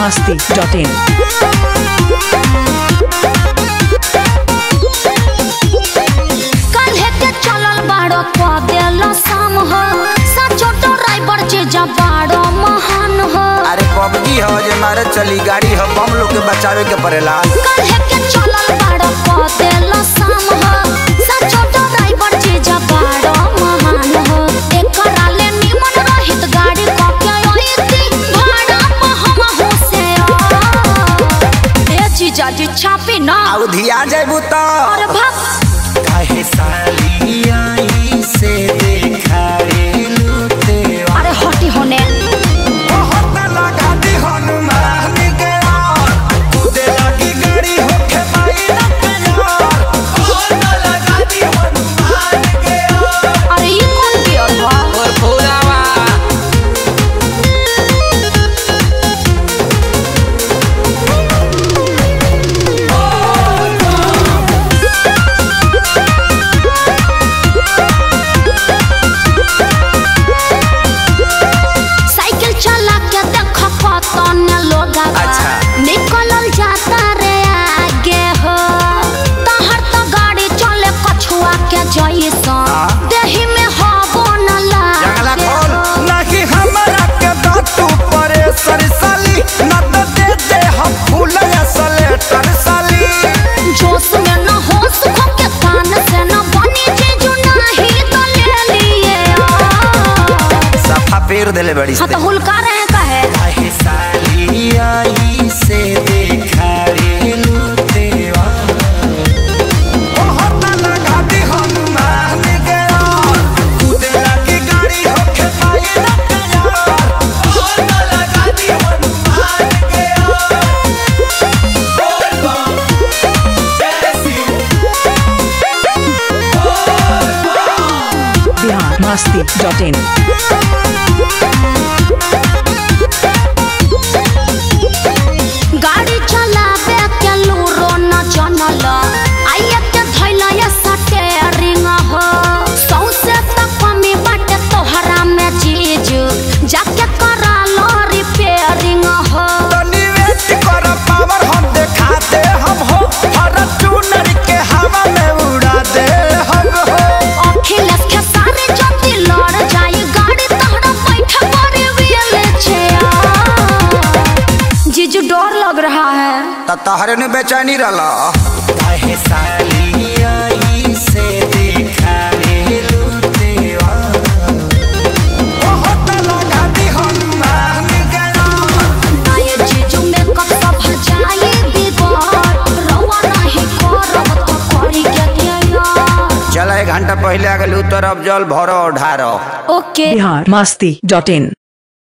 masti.in. काल्हे के चलल बाड़ो क देलो शाम हो साचो ड्राइवर जे जा बाड़ो महान हो अरे पबजी हो जे मारे चली गाड़ी हो बम लोग के बचावे के पड़ेला काल्हे के चलल बाड़ो क देलो शाम हो साचो ड्राइवर जे जा बाड़ो महान हो एकरा ले निमन रहित गाड़ी क के ओइती भाड़ा पे हम हो से ए जीजा जी छापी ना आउ धिया जाबू तो और भक काहे साली आई से देखाए लूटे अरे हटी होने बहुत लगा दी हनुमान के यार कूदे लगी गाड़ी होके पाई ना प्यार बहुत लगा दी हनुमान के यार अरे ये कौन गियर बा और फुलावा साइकिल चला के देख कतन लोग अच्छा। निकलल जाता रे आगे हो तहर तो गाड़ी चले कछुआ के जैसा हाँ। देही में हबो न जंगला लागे खोल हो। नहीं हमरा के दातू परे सरसाली न तो दे दे हम फूल असले तरसाली जोश में न होश खो के कान से न बनी जीजू नाही तो ले लिए सफा पेर देले बड़ी हाँ तो हुलका रहे कहे काहे साली आई से देखा रे लुतेवा बहुत लगा दी हनुमान के यार कूदे लगी गाड़ी होके पाई ना प्यार बहुत लगा दी हनुमान के यार Bihar masti.in. गाड़ी चलावे के लूरो न जनल आइए के धैल ये स्टेरिंग हो सौसे तक कमी बाटे तोहरा में चीज जाके करा लो रिपेयरिंग हो तनी वेट कर पावर हम देखा दे हम हो हर चूनर के हवा में उड़ा दे हम हो अखिलेश के सारे जल्दी लड़ जाई गाड़ी तोहरा बैठे पड़े व्हील चेयर जीजू डर लग रहा है त तहरे ने बेचैनी रहला काहे साली आई से देखा रे लुतेवा बहुत लगा दी हनुमान के नाम आये जीजू में कब सब जाई बिगड़ रवा नहीं करब तो करी के यार चल एक घंटा पहले आ गेलू तर अब जल भरो ढारो ओके Bihar masti.in.